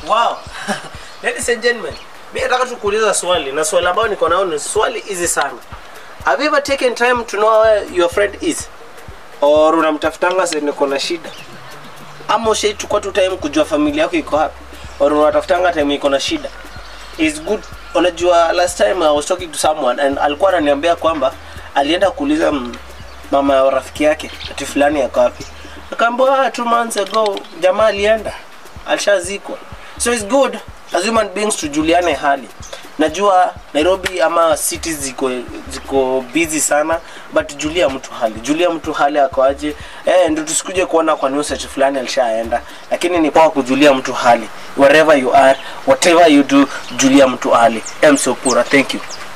Wow. Ladies and gentlemen, mimi nataka tu kuuliza swali na swali ambayo niko nao ni swali easy sana. Have you ever taken time to know where your friend is? Or unamtafutanga sasa niko na shida? Ama ushaichukua tu time kujua familia yako iko wapi? Or unatafutanga time iko na shida? Is good. Unajua last time I was talking to someone and alikuwa ananiambia kwamba alienda kuuliza mm, mama ya rafiki yake ati fulani yako wapi. Akaambiwa "Ah, two months ago jamaa alienda alishazikwa. So it's good as human beings tujuliane hali. Najua Nairobi ama cities ziko ziko busy sana but julia mtu hali. Julia mtu hali ako aje. Eh, ndio tusikuje kuona kwa news ati fulani alishaenda. Lakini ni kwa kujulia mtu hali. Wherever you are, whatever you do, julia mtu hali. I'm so pura. Thank you.